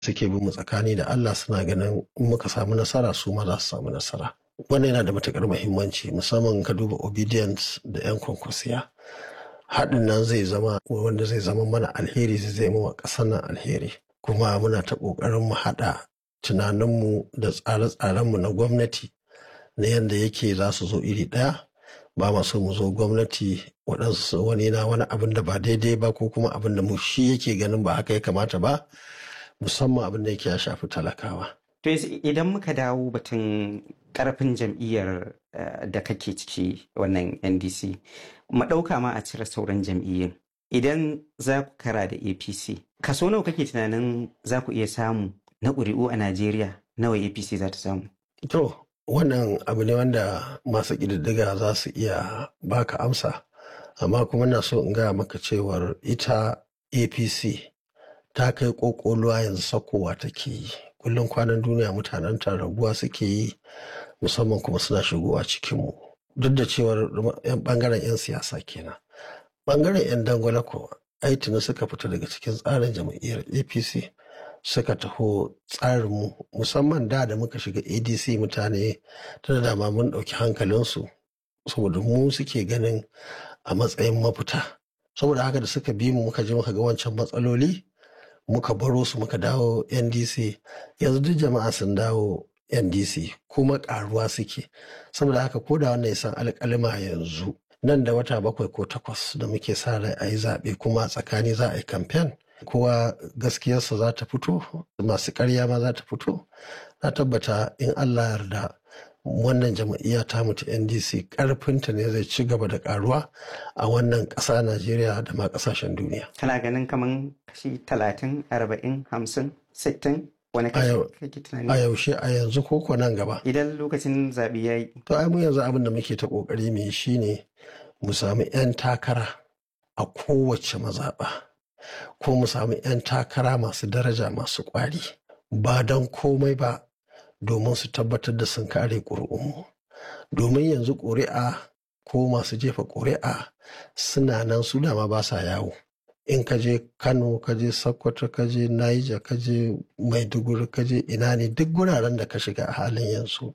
suke bin mu tsakani da Allah suna ganin in muka samu nasara su ma za su samu nasara wannan yana da matukar muhimmanci musamman ka duba obedience da yan kwankwasiya haɗin nan zai zama wanda zai zama mana alheri zai zai wa ƙasar nan alheri kuma muna ta ƙoƙarin mu haɗa tunaninmu da tsare-tsarenmu na gwamnati na yadda yake za su zo iri ɗaya ba ma so mu zo gwamnati waɗansu wani na wani abin da ba daidai ba ko kuma abin da mu shi yake ganin ba haka ya kamata ba musamman abin da yake ya shafi talakawa. To idan muka dawo batun karfin jam'iyyar da kake ciki wannan NDC, mu ɗauka ma a cire sauran jam'iyyun. Idan za ku kara da APC, kaso nawa kake tunanin za ku iya samu na ƙuri'u a Najeriya nawa APC za ta samu? To, wannan abu ne wanda masu ƙididdiga za su iya baka amsa, amma kuma na so in gaya maka cewar ita APC ta kai ƙoƙoluwa yanzu sakowa take yi. Kullum kwanan duniya mutanen ta raguwa suke yi musamman kuma suna shigowa cikinmu. Duk da cewar ɓangaren 'yan siyasa kenan. Ɓangaren 'yan dangwala ko ai tuni suka fita daga cikin tsarin jam'iyyar APC. suka taho tsarinmu musamman da da muka shiga adc mutane ta da dama mun ɗauki hankalinsu saboda mu suke ganin a matsayin mafita saboda haka da suka bi mu muka je muka ga wancan matsaloli muka baro su muka dawo ndc yanzu duk jama'a sun dawo ndc kuma karuwa suke saboda haka ko da wannan ya san alƙalima yanzu nan da wata bakwai ko takwas da muke sa rai a yi zaɓe kuma tsakani za a yi kamfen kowa gaskiyarsa za ta fito masu karya ma za ta fito na tabbata in allah yarda wannan jama'iyya ta mutu ndc karfinta ne zai ci gaba da karuwa a wannan ƙasa najeriya da ma ƙasashen duniya kana ganin kaman kashi talatin arba'in hamsin sittin wani kashi kake tunani a yaushe a yanzu ko nan gaba idan lokacin zaɓe ya yi to ai mu yanzu abin da muke ta ƙoƙari mu yi shine mu sami 'yan takara a kowace mazaɓa ko mu samu 'yan takara masu daraja masu ƙwari ba don komai ba domin su tabbatar da sun kare ƙuri'unmu domin yanzu ƙuri'a ko masu jefa ƙuri'a suna nan su dama ba sa yawo in ka je kano ka je sokoto ka je niger ka je maiduguri ka je ina ne duk guraren da ka shiga a halin yanzu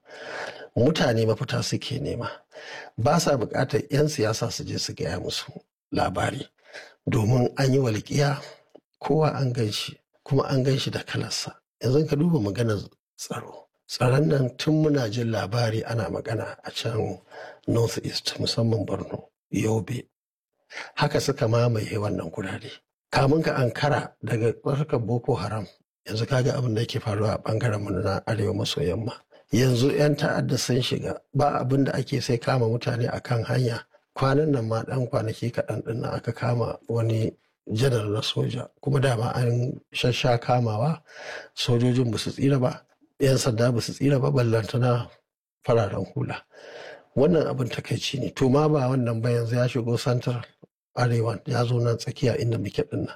mutane mafita suke nema ba sa buƙatar 'yan siyasa su je su gaya musu labari domin an yi walƙiya kowa an gan shi kuma an gan shi da kalarsa yanzu ka duba maganar tsaro tsaron nan tun muna jin labari ana magana a can north east musamman borno yobe haka suka mamaye wannan gurare kamun ka ankara daga tsarkar boko haram yanzu kaga abin da yake faruwa a bangaren mu na arewa maso yamma yanzu 'yan ta'adda sun shiga ba abin da ake sai kama mutane akan hanya kwanan nan ma dan kwanaki kaɗan ɗin nan aka kama wani janar na soja kuma dama an shasha kamawa sojojin ba su tsira ba 'yan sanda ba su tsira ba ballantana fararen hula wannan abin takaici ne to ma ba wannan ba yanzu ya shigo santar arewa ya zo nan tsakiya inda muke dinnan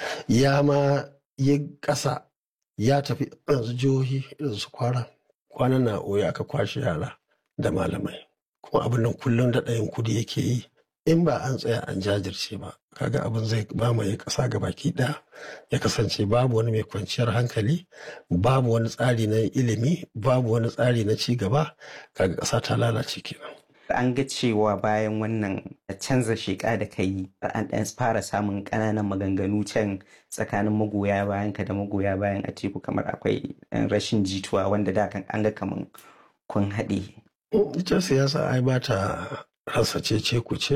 ya ma yi ƙasa ya tafi yanzu jihohi irin su kwara kwanan na oya aka kwashe yara da malamai kuma abin nan kullum da ɗayan kudi yake yi in ba an tsaya an jajirce ba kaga abin zai mamaye ƙasa ga baki ɗaya ya kasance babu wani mai kwanciyar hankali babu wani tsari na ilimi babu wani tsari na ci gaba kaga ƙasa ta lalace kenan an ga cewa bayan wannan canza sheƙa da ka yi an ɗan fara samun ƙananan maganganu can tsakanin magoya bayan ka da magoya bayan a teku kamar akwai rashin jituwa wanda da kan an ga kamar kun haɗe. ita siyasa ai ba ta rasa cece ku ce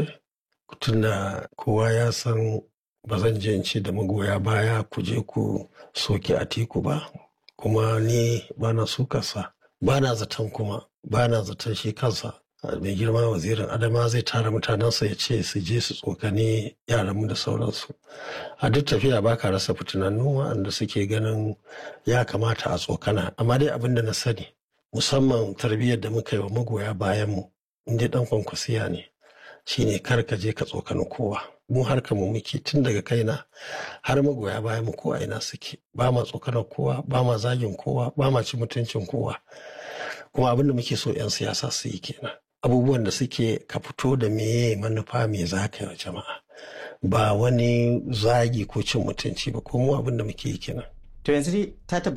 tunda kowa ya san ba zan je ce da magoya baya ku je ku soke a teku ba kuma ni ba na sukarsa ba na zaton kuma ba na zaton shi kansa mai girma wazirin adama zai tara mutanensa ya ce su je su tsokane yaranmu da sauransu a duk tafiya ba ka rasa fitinannu waɗanda suke ganin ya kamata a tsokana amma dai abin da na sani musamman tarbiyyar da muka yi wa magoya bayanmu inda dan kwankwasiya ne shine kar ka je ka tsokani kowa mu harka mu muke tun daga kaina har magoya bayan mu ko a ina suke ba ma tsokanar kowa ba ma zagin kowa ba ma ci mutuncin kowa kuma abin da muke so 'yan siyasa su yi kenan abubuwan da suke ka fito da meye manufa me za ka yi wa jama'a ba wani zagi ko cin mutunci ba ko mu abin da muke yi kenan to yanzu dai ta